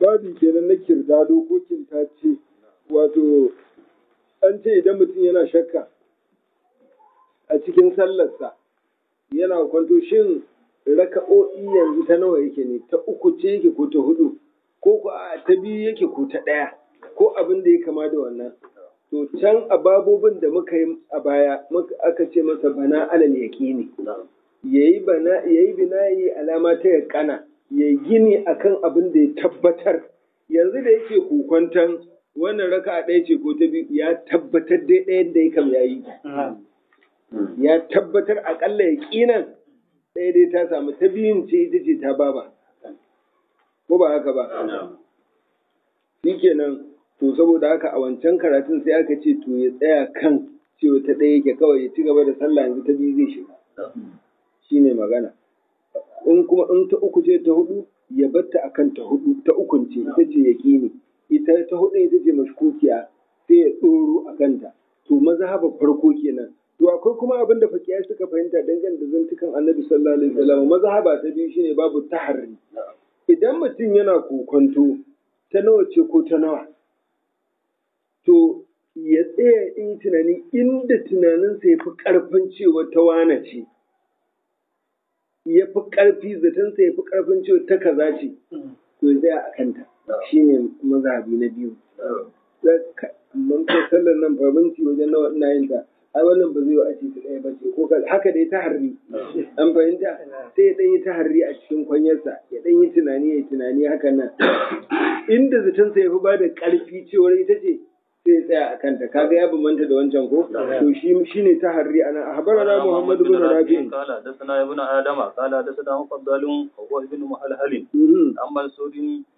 babi kenan na kirdado ko kintace wato an ce idan mutum yana shakka a cikin sallarsa yana kwanto shin raka'o'i yanzu ta nawa yake ne ta uku ce yake ko ta hudu ko ko a ta biyu yake ko ta ɗaya ko abin da ya kama da wannan to can a babobin da muka yi a baya aka ce masa bana alal yaqini yayi bana yayi binayi alama ta yaqana yayi gini akan abin da ya tabbatar yanzu da yake kokwantan wannan raka'a ɗaya ce ko ta biyu ya tabbatar dai ɗayan da ya kam yayi ya tabbatar akalla yaqinan ɗaya dai ta samu ta biyun ce ita ce ta baba ko ba haka ba shikenan to saboda haka a wancan karatun sai aka ce to ya tsaya kan cewa ta ɗaya yake kawai ya ci gaba da sallah yanzu ta biyu zai shiga shine magana in kuma in ta uku ce ta hudu ya batta akan ta hudu ta ukun ce ita ce yaqini ita ta hudu ita ce mashkukiya sai ya tsoro a kanta to mazhabar farko kenan to akwai kuma abin da fakiyai suka fahimta dangane da zantukan annabi sallallahu alaihi wasallam mazhaba ta biyu shine babu taharri idan mutum yana kokonto ta nawa ce ko ta nawa to ya tsaya in tunani inda tunaninsa ya fi ƙarfin cewa ta wane ce ya fi ƙarfi zatonsa ya fi ƙarfin cewa ta kaza ce to ya tsaya a kanta shine mazhabi na biyu amma ko sallar nan fa minti wajen nawa ina yin ta ai wannan ba zai a ce ta ɗaya ba ce ko haka dai ta harri an fahimta sai ya ɗan yi ta harri a cikin kwanyarsa ya ɗan yi tunani ya tunani haka nan inda zatonsa ya fi ba da ƙarfi cewar ita ce sai ya tsaya a kanta kaga ya bambanta da wancan ko to shi shine ta harri ana ahbarana muhammad ibn rabi قال حدثنا ابن ادم قال حدثنا مفضل وهو ابن مهلهل عن منصور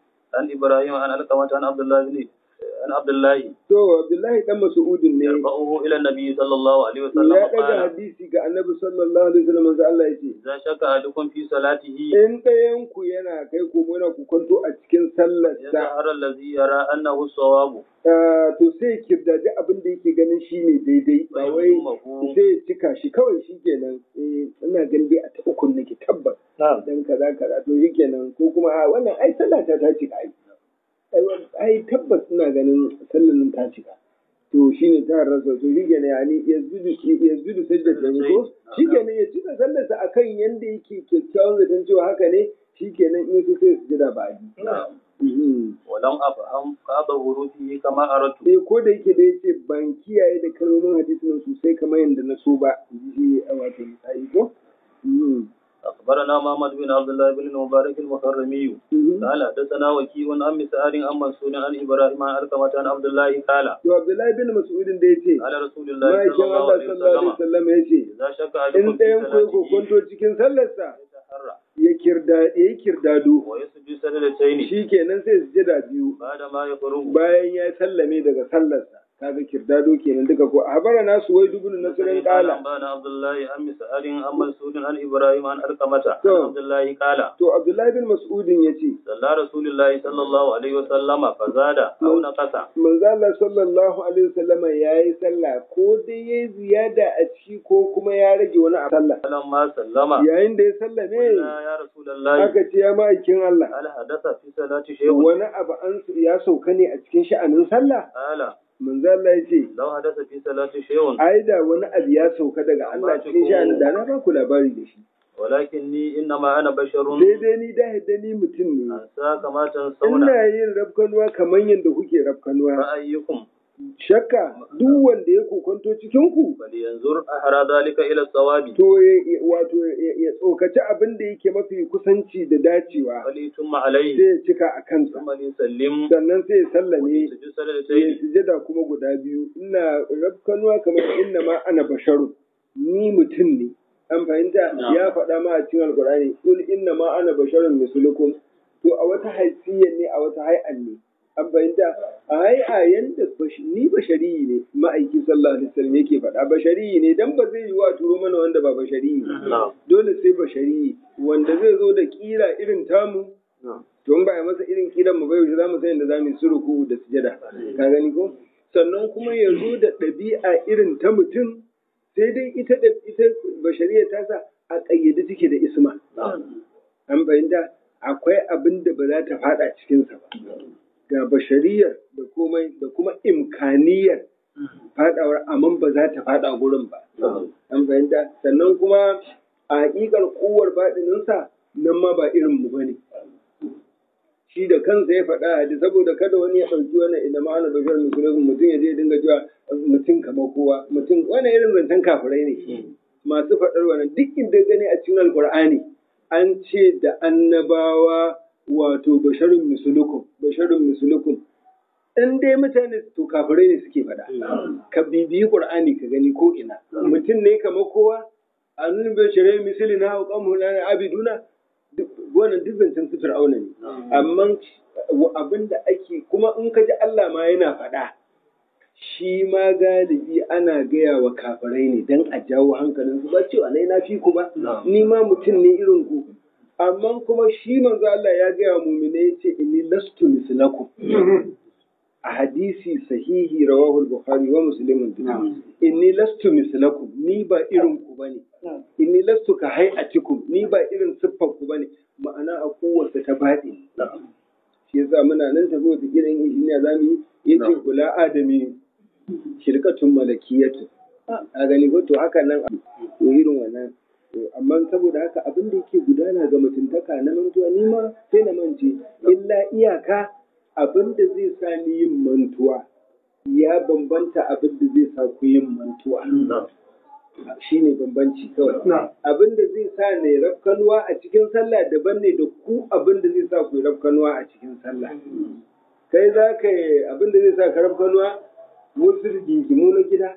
عن ابراهيم عن علقمة عن عبد الله بن عن عبد الله to abdullahi dan mas'udin ne يرفعه الى النبي صلى الله عليه وسلم ya daga قال hadisi ga annabi sallallahu alaihi wasallam manzo Allah yace اذا شك احدكم في صلاته in ɗayan ku yana kai ko yana kukanto a cikin sallarsa يظهر الذي يرى انه الصواب Ah, to sai kirdaji abin da yake ganin shi ne daidai ba wai sai ya cika shi kawai shi kenan eh ina ganin dai a ta ukun nake tabbas dan kaza kaza to shi kenan ko kuma a wannan ai sallah ta ta cika ai ai wan- ai tabbas ina ganin sallar nan ta cika to shine ta rasa to shi kenan yani yazbidu yazbidu sajda ne ko shi kenan ya cika sallarsa akan yanda yake kyakkyawan zaton cewa haka ne shi kenan in so sai su jira ba a ولم افهم بعض حروفه كما اردت Eh ko da yake da yake ban kiyaye da kalmomin hadisin nan sosai kamar yadda na so ba ji a wato misali ko Mhm. اخبرنا محمد بن عبد الله بن المبارك المخرمي Mhm. قال حدثنا وكيع عن مسعر عن منصور عن ابراهيم عن علقمة عن عبد الله قال to Abdullahi bin Mas'udin da yace قال رسول الله ma'aikin صلى الله Allah عليه sallallahu alaihi وسلم wasallam yace اذا شك in احدكم في ɗayan ku ko صلاته kwanto cikin sallarsa يتحرى ya kirda ya kirdado ويسجد سجدتين shikenan sai su jira biyu بعد ما يخرج bayan ya sallame daga sallarsa kaga kirdado kenan duka ko habara nasu wai dubun nasirin قال kala أنبأنا عبد الله عن مسعر عن منصور عن إبراهيم عن علقمة عن تو. عبد الله قال to Abdullahi bin Mas'udin yace صلى رسول الله صلى الله عليه وسلم فزاد أو نقص manzo Allah sallallahu alaihi wasallam yayi sallah ko dai yayi ziyada a ciki ko kuma ya rage wani a sallah فلما سلم yayin da ya sallame قلنا يا رسول الله aka ce ya ma'aikin Allah هل حدث في صلاة شيء wani abu an ya sauka ne a cikin sha'anin sallah قال manzo Allah ya ce لو حدث في صلاة شيء ai da wani abu ya sauka daga Allah cikin sha'anin da na ba ku labari da shi ولكني إنما أنا بشر daidai ni da da ni mutum ne أنسى كما تنسون ina yin rafkanuwa kamar yadda kuke rafkanuwa فأيكم shakka duk wanda ya kokonto cikin ku فلينظر أحرى ذلك إلى الصواب to ya- ya- wato ya ya tsokaci abin da yake mafi kusanci da dacewa فليتم sai عليه ya cika a kansa ثم ليسلم sannan sai ya sallame ويسجد ya سجدتين sujada kuma guda biyu ina rafkanuwa kamar inna ma ana basharu ni mutum ne an fahimta Na'am. ya faɗa ma a cikin alkur'ani kul inna ma ana basharun mislukum to a wata haifiyar ne a wata hay'an ne an fahimta a hay'a yanda bash- ni bashari ne ma'aiki sallallahu alaihi wasallam yake faɗa bashari ne dan ba zai yi wa turo mana wanda ba bashari نعم dole sai bashari wanda zai zo da kira irin tamu to in ba a masa irin kiran mu bai yaushe za mu san yadda za mu yi suruku da sujada ka gani ko sannan kuma ya zo da ɗabi'a irin ta mutum sai dai ita da ita bashariya ta sa a ƙayyade take da isma an fahimta akwai abin da ba za ta fada cikinsa ba ga bashariyar da komai da kuma imkaniyar fadawar amma ba za ta fada gurin ba an fahimta sannan kuma a haƙiƙar kowar baɗininsa nan ma ba irin mu bane shi da kansa ya faɗa hadi saboda kada wani ya ɗauki wannan idan ma ana bashar musulun mutum ya je dinga cewa mutum kamar kowa mutum wani irin zancen kafirai ne masu faɗar wannan duk inda gani a cikin alƙur'ani an ce da annabawa wato basharun misulukum basharun misulukum in dai mutane to kafirai ne suke faɗa ka bibiyi qur'ani ka gani ko ina mutum ne kamar kowa a nuna basharai misali na hauƙan na abiduna wannan duk zancen su fir'auna ne amma abin da ake kuma in ka ji Allah ma yana faɗa shi ma galibi ana gaya wa kafirai ne don a jawo hankalinsu ba cewa nai na fi ku ba ni ma mutum ne irin ku amma kuma shi manzo Allah ya gaya wa mumine ya ce inni lastu mislakum a hadisi sahihi rawahu al-bukhari wa muslim inni lastu mislakum ni ba irin ku bane inni lastu ka hay'atikum ni ba irin siffar ku bane ma'ana a kowace ta baɗi shi yasa muna nan tafi wata gidan injiniya zamu yi yace kula adami shirkatun malakiyatu a gani ko to haka nan to irin wannan amma saboda haka abin da yake gudana ga mutuntaka na mantuwa ni ma sai na mance illa iyaka abin da zai sa ni yin mantuwa ya bambanta abin da zai sa ku yin mantuwa shi ne bambanci kawai abin da zai sa ne rafkanuwa a cikin sallah daban ne da ku abin da zai sa ku yi rafkanuwa a cikin sallah kai za ka yi abin da zai sa ka rafkanuwa wasu rigingimu na gida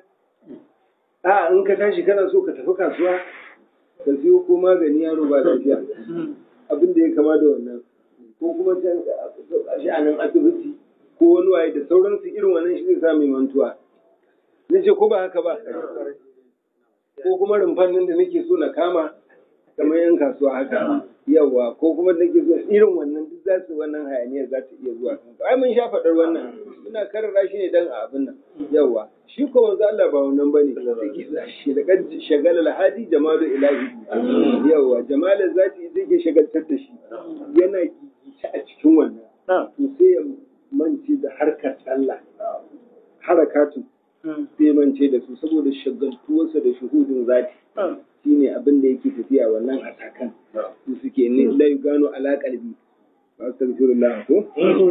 a in ka tashi kana so ka tafi kasuwa ka siyo ko magani yaro ba lafiya abin da ya kama da wannan ko kuma can shi a nan asibiti ko wani waye da sauransu irin wannan shi zai sa mai mantuwa na ce ko ba haka ba ko kuma rumfan nan da nake so na kama kamar yan kasuwa haka yawa ko kuma nake so irin wannan duk za su wannan hayaniyar za ta iya zuwa kanka ai mun sha faɗar wannan muna karara shi ne dan a abin nan yawa shi ko manzo Allah ba wannan bane shi da kan shagala hadi jamalu ilahi yawa jamalu zati ita ke shagaltar da shi yana gigice a cikin wannan to sai ya mance da harkar Allah harakatu sai mance da su saboda shagaltuwarsa da shuhudin zati shine abin da yake tafiya wannan atakan su suke ne la gano ala qalbi astaghfirullah ko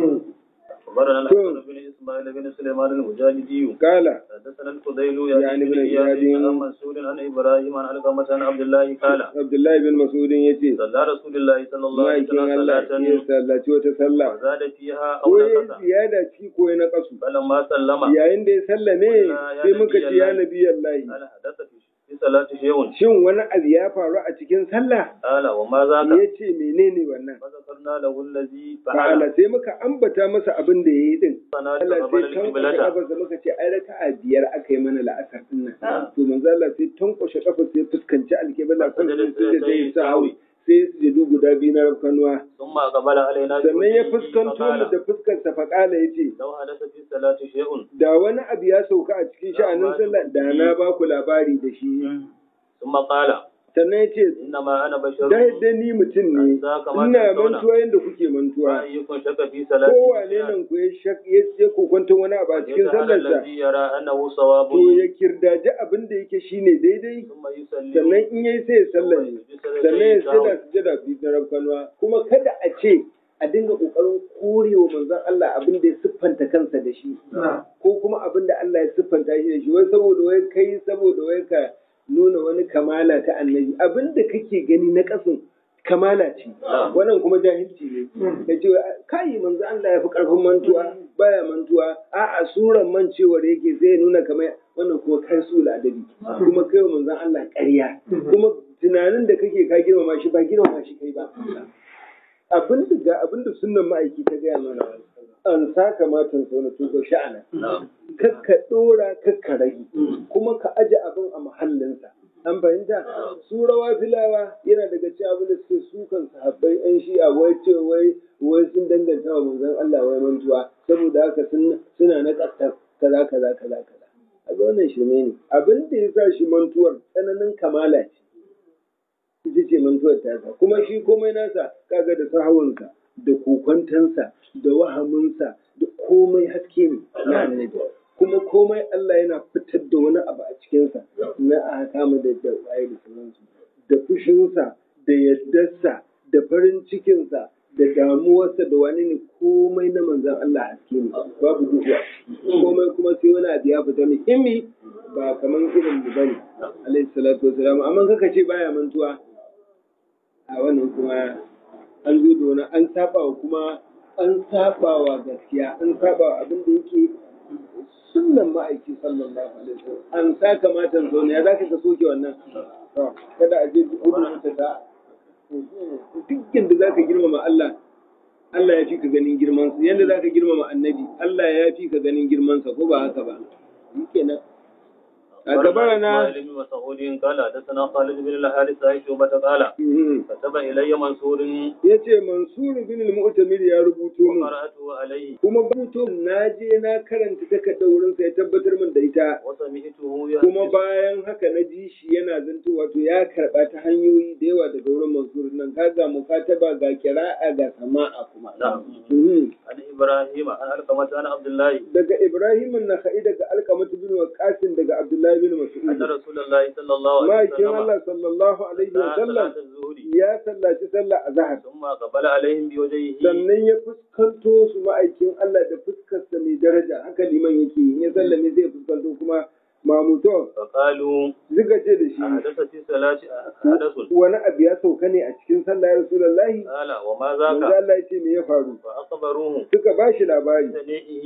أخبرنا الحسن بن إسماعيل بن سليمان المجاهدي قال حدثنا الفضيل يعني بن إياد عن منصور عن إبراهيم عن علقمة عن عبد الله قال عبد الله بن مسعود yace صلى رسول الله صلى الله عليه ma'aikin وسلم Allah صلاة ya sallaci wata sallah وزاد فيها أو ko ya نقص ziyada ci ko ya naƙasu فلما سلم yayin da ya sallame sai muka ce ya nabi Allah قال حدث في صلاة شيء shin wani abu ya faru a cikin sallah قال وما ذاك ya ce menene wannan فذكرنا له الذي fa'ala فعل sai muka ambata masa abin da ya yi din فنادى Allah قبل sai tankwashe القبلة kafarsa muka ce ai raka'a biyar aka yi mana la'asar din nan to manzo Allah sai tankwashe kafarsa ya fuskanci alƙibla kan sun da sai sa hawi sai su jadu guda biyu na rafkanuwa ثم أقبل علينا sannan ya بوجهه fuskanto mu فقال da fuskarsa faƙala ya ce لو حدث في الصلاة شيء da wani abu ya sauka a cikin sha'anin sallah da na ba ku labari da shi ثم قال sannan ya ce إنما أنا بشر da yadda ni mutum ne ina mantuwa yadda kuke mantuwa وأيكم شك في صلاته kowane nan ku ya shak ya ce ku kwanta wani abu a cikin يجعل sallarsa الذي يرى أنه صواب to ya kirdaji abin da yake shine daidai ثم يسلم sannan in yayi sai ya sallame sannan ya sujada sujada bi na rabkanwa kuma kada a ce a dinga kokarin korewa manzon Allah abin da ya siffanta kansa da shi ko kuma abin da Allah ya siffanta shi da shi wai saboda wai kai saboda wai ka nuna wani kamala ta annabi abin da kake gani na kasin kamala ce wannan kuma jahilci ne ka ce kai manzo Allah ya fi karfin mantuwa baya mantuwa a'a suran mancewar yake sai ya nuna kamar wannan kuma kai su adabi kuma kai wa manzon Allah ƙarya kuma tunanin da kake ka girmama shi ba girmama shi kai ba abin da ga abin da sunnan ma'aiki ta gaya mana an sa kamatan sau na tuba sha'ana kakka dora kakka rage kuma ka aje abin a mahallinsa an fahimta su rawa filawa yana daga cikin abin da suke sukan sahabbai yan shi'a wai ce wai wai sun danganta wa manzon Allah wai mantuwa saboda haka suna na kasar kaza kaza kaza kaza a wannan shirme ne abin da ya sa shi mantuwar tsananin kamala ce ita ce mantuwar tasa kuma shi komai nasa kaga da sahawunsa da kokwantansa da wahaminsa da komai haske ne na annabi kuma komai Allah yana fitar da wani abu a cikinsa na a kama da da waye da sauransu da fushinsa da yaddarsa da farin cikinsa da damuwarsa da wani ne komai na manzan Allah haske ne babu duhu a ciki. komai kuma sai wani abu ya fita muhimmi ba kamar irin mu bane alaihi salatu wasalam amma kaka ce baya mantuwa a wannan kuma an zo da wani an saba wa kuma an saba wa gaskiya an saba wa abin da yake sunnan ma'aiki sallallahu alaihi wasallam an sa kamatan zo ne ya zaka ka soke wannan To, kada a je gudun ta ta duk yadda zaka girmama Allah Allah ya fi ka ganin girmansa yadda zaka girmama annabi Allah ya fi ka ganin girmansa ko ba haka ba shikenan a gaba na إسماعيل بن مسعود قال حدثنا خالد بن الحارث عن شعبة قال كتب إلي منصور ya ce mansur bin al-mu'tamir ya rubuto min وقرأته عليه kuma rubuto na je na karanta takardar wurin sa ya tabbatar min da ita وسمعته kuma يحدث bayan haka na ji shi yana zanto wato ya karba ta hanyoyi da yawa daga wurin mansur nan kaga mukataba ga kira'a ga sama'a kuma نعم Mhm. عن إبراهيم عن علقمة عن عبد الله daga ibrahim an-nakhai daga alqamatu bin waqasin daga abdullahi bin أن mas'ud رسول الله صلى الله عليه ma'aikin وسلم Allah sallallahu alaihi wa صلى sallam صلاة الظهر ya sallaci sallah azhar ثم قبل عليهم بوجهه sannan ya fuskanto su ma'aikin Allah da fuskarsa mai daraja haka liman yake yi. in ya sallame zai fuskanto kuma mamuto فقالوا zuga ce da shi أحدث في صلاة حدث wani abu ya sauka ne a cikin sallah ya rasulullahi قال وما manzo ذاك Allah ya ce me ya faru فأخبروه suka ba shi labari بسنيئه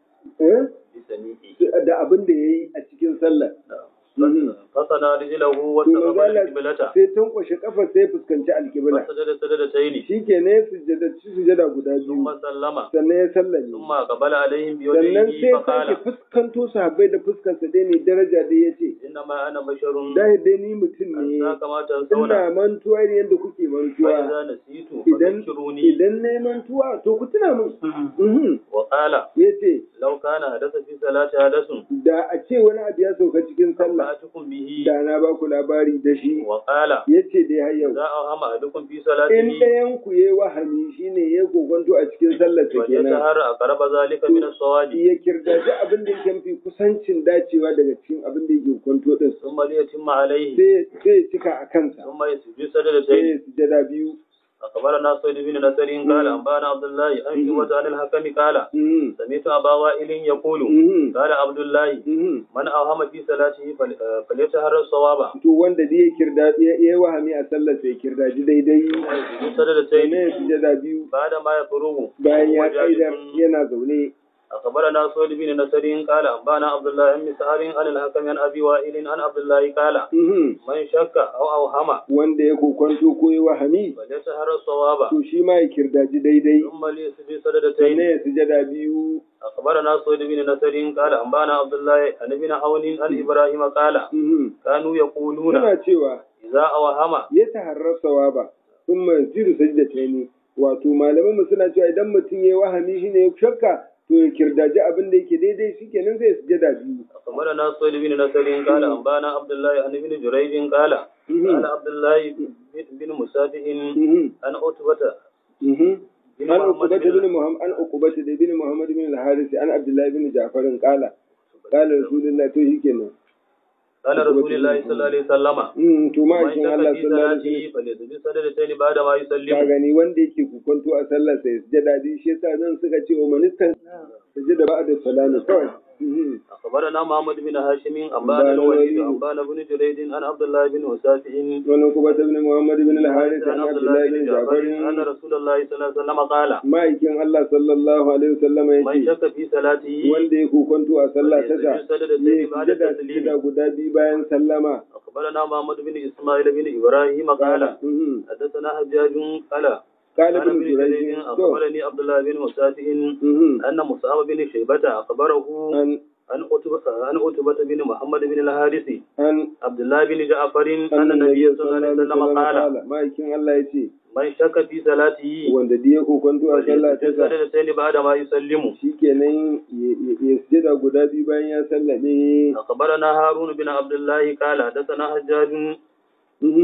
eh? بسنيئه da abin da ya yi a cikin sallah Mhm. فصنع رجله to واستقبل manzo Allah القبلة sai tankwashe kafa sai fuskanci alkibla فسجد سجدتين shi ke ne sujada sujada guda ثم biyu سلم sannan ya sallame ثم قبل عليهم sannan بوجهه sai فقال sake fuskanto sahabbai da fuskarsa dai ne daraja dai ya ce إنما أنا بشر dai dai ni mutum ne أنسى كما تنسون ina mantuwa ne yadda kuke mantuwa فإذا نسيت idan فذكروني idan na yi mantuwa to ku tuna min Mhm. وقال ya ce لو كان حدث في صلاة حدث da a ce wani abu ya sauka cikin sallah أنبأتكم به da na ba ku labari da shi وقال ya ce dai har yau إذا أوهم أحدكم في in صلاته ɗayan ku ya wahami shine ya kokonto a cikin sallar ta kenan فليتهر أقرب ذلك من الصواب ya kirgaji abin da yake mafi kusancin dacewa daga cikin abin da yake kwanto din ثم ليتم عليه sai sai ya cika a kansa ثم يسجد sai سجدتين ya sujada biyu أخبرنا سيد بن نصر قال أنبانا عبد الله عن شعبة عن الحكم قال Mhm. سمعت أبا وائل يقول Mhm. قال عبد الله Mhm. من أوهم في صلاته فل- آه، فليتهر الصواب to wanda da ya kirda ya yi wahami a sallar sai kirdaji daidai يسجد sannan سجدتين ya sujada biyu بعد ما يفرغ bayan ya وهو جالس kaidar yana zaune أخبرنا سعيد بن نصر قال أنبانا عبد الله بن سهر عن الحكم عن أبي وائل عن عبد الله قال Mhm. من شك أو أوهم wanda ya kokwanto ko ya wahami فليتهر الصواب to shi ma ya kirdaji daidai ثم ليسجد sannan سجدتين ya sujada biyu أخبرنا سعيد بن نصر قال أنبانا عبد الله عن ابن عون عن إبراهيم قال Mhm. كانوا يقولون suna cewa إذا أوهم ya taharrar sawaba sun manziru sajdatayni wato malaman mu suna cewa idan mutum ya wahami shine ya shakka to ya kirdaji abin da yake daidai shikenan zai sujada biyu أخبرنا سعيد بن نصر قال أنبانا عبد الله عن ابن جريج قال قال عبد الله بن مسافح Mhm. عن عتبة Mhm. بن an محمد ukubata بن bin muhammad an ukubata da bin muhammad bin al-haris an abdullahi bin ja'far qala qala rasulullah to shikenan قال رسول الله صلى الله عليه وسلم mm to ma من aikin شك Allah في sallallahu alaihi صلاته فليسجد سجدتين بعد ما ka يسلم gani wanda yake kukunto a sallar sa ya sujada bi shi yasa nan suka ce wa manistan sujada ba'da salami kawai Mhm. أخبرنا محمد بن هاشم أنبانا الوليد أنبانا بن جريج عن عبد الله بن مسافح wani ukubata bin muhammad bin al-haris عن an عبد الله abdullahi بن bin جعفر ja'far أن رسول الله صلى الله عليه وسلم قال ma'aikin Allah sallallahu alaihi wasallam ya من ce شك في صلاته wanda ya kokonto a sallah ta sa فليسجد سجدتين ya بعد sujada التسليم sujada guda biyu bayan sallama أخبرنا محمد بن إسماعيل بن إبراهيم قال Mhm. حدثنا حجاج قال قال قال ابن ابن جريج جريج to أخبرني عبد الله بن مسافح mhm. أن مصعب بن شيبة أخبره an عن عتبة عن عتبة بن محمد بن الحارث an عبد الله بن جعفر أن النبي صلى الله عليه وسلم قال ma'aikin Allah ya ce من شك في صلاته wanda da ya kokonto a sallah ta فليسجد sa سجدتين بعد ما يسلم shikenan ya ya sujada guda biyu bayan ya sallame أخبرنا هارون بن عبد الله قال حدثنا حجاج Mhm.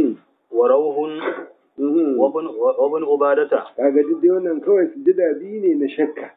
وروح Mhm. وابن وابن عبادة kaga duk dai wannan kawai sujada biyu ne na shakka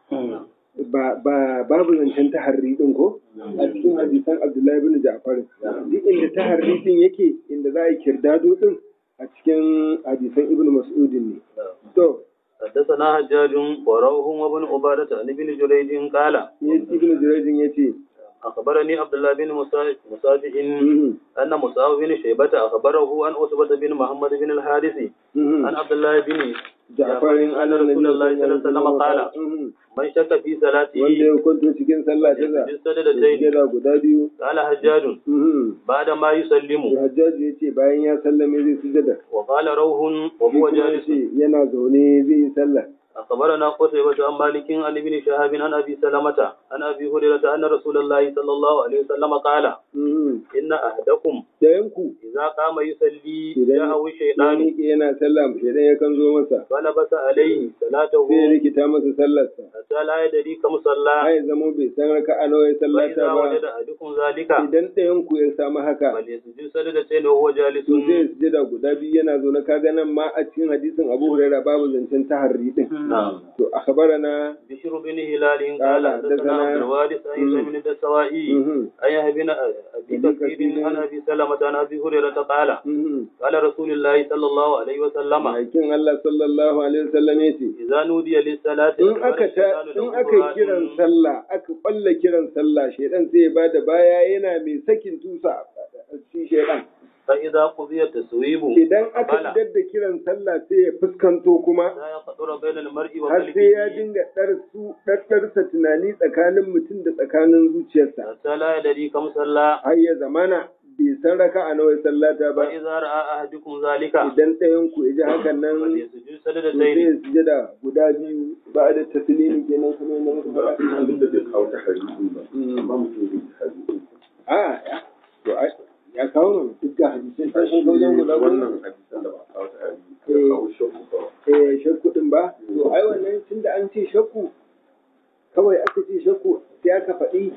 ba ba babu zancen taharri din ko a cikin hadisan Abdullahi bin Ja'far duk inda taharri din yake inda za a yi kirdado din a cikin hadisan Ibn Mas'udin ne to حدثنا حجاج وروح وابن عبادة عن ابن جريج قال Ibn Jurayjin yace أخبرني عبد الله بن مسا- مسافح mhm, أن مصعب بن شيبة أخبره عن أسبة بن محمد بن الحارث mhm. عن عبد الله بن Ja'farin أن رسول الله صلى الله عليه وسلم قال Mhm. من شك في صلاته wanda ya kwanto cikin sallah ta za يسجد سجدتين sujada guda biyu قال حجاج Mhm. بعد ما يسلم Hajjaji ya ce bayan ya sallame zai sujada وقال روح وهو kuma ya جالس ce yana zaune zai yi sallah أخبرنا قتيبة عن مالك عن ابن شهاب عن أبي سلمة عن أبي هريرة أن رسول الله صلى الله عليه وسلم قال Mhm. إن أحدكم Ɗayanku إذا قام يصلي idan جاءه ya الشيطان miƙe yana sallah shaidan ya kan zo masa فلبس عليه صلاته sai ya rikita masa sallarsa حتى لا يدري كم صلى ai zama bai san raka'a nawa ya sallata فإذا ba وجد أحدكم ذلك idan ɗayanku ya samu haka فليسجد سجدتين وهو جالس to sai ya sujada guda biyu yana zaune kaga nan ma a cikin hadisin Abu Hurairah babu zancen taharri din نعم to akhbarana بشر بن هلال قال قال حدثنا- حدثنا عبد الوارث عن عيسى بن الدستوائي mhm, عن يحيى بن أبي أبي كثير كثير. عن أبي سلمة عن أبي هريرة قال mhm. قال رسول الله صلى الله عليه وسلم Aikin Allah sallallahu alaihi wasallam ya ce إذا نودي للصلاة in aka ta in aka yi kiran sallah aka kwalla kiran sallah shedan sai ya bada baya yana mai sakin tusa shi shedan فإذا قضي التسويب idan aka Bala. idar da kiran sallah sai ya fuskanto kuma لا يخطر بين المرء har sai ya وقلبه dinga ɗarsu ɗarɗarsa tunani tsakanin mutum da tsakanin zuciyarsa حتى لا يدري كم صلى har ya zamana bai san raka a nawa sallata ba فإذا رأى أحدكم ذلك idan ɗayan ku ya ji hakan nan فليسجد to sai سجدتين ya sujada guda biyu ba da taslimi kenan kuma yana muku faɗa abin da bai kawo ta hadisin ba amma mutum zai ta hadisin a ya to ai ya kawo mana duk ga hadisan ta sun kawo dan guda goma wannan hadisan da ba a kawo ta hadisi ya kawo shakku ba eh shakku din ba to ai wannan tunda an ce shakku kawai aka ce shakku sai aka faɗi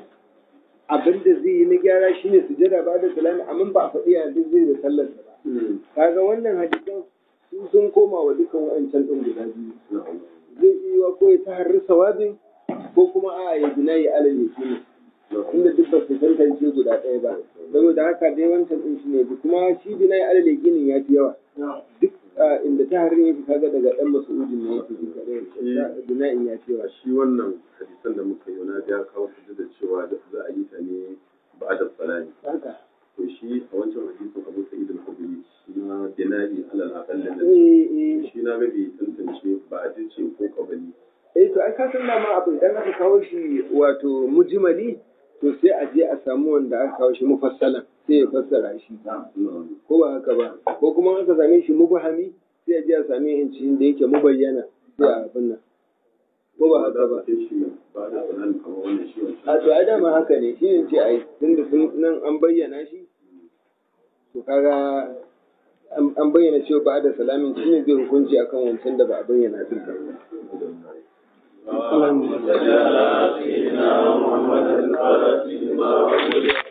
abin da zai yi na gyara shine sujada ba da salami amma ba a faɗi ya duk zai da sallar ba kaga wannan hadisan su sun koma wa dukkan wa'ancan din guda biyu zai iya wa ko ya taharri sawabin ko kuma a ya gina ya alal yakini inda duk ba su tantance guda ɗaya ba saboda haka dai wancan din shi ne kuma shi bina ya alal yakinin ya fi yawa duk a inda ta harin yake kaga daga ɗan mas'udin ne yake duka ɗaya bina in ya fi yawa a shi wannan hadisan da muka yi na ya kawo su da cewa za a yi ta ne ba da salami haka to shi a wancan hadisin abu sa'id al-khudri na dinari alal aqall da eh eh shi na ga bai tantance ba a dace ko kabali eh to ai ka san dama abu idan aka kawo shi wato mujmali to sai a je a samu wanda aka kawo shi mufassalan sai ya fassara shi ko ba haka ba ko kuma aka same shi mubahami sai a je a same shi da yake mubayyana sai a abin nan ko ba haka ba sai shi ba da salami kamar wannan shi wancan a to ai dama haka ne shi ne ce ai tunda sun nan an bayyana shi to kaga an an bayyana cewa ba da salamin shi ne zai hukunci akan wancan da ba a bayyana din ba اللهم صل على سيدنا محمد الفاتح لما أغلق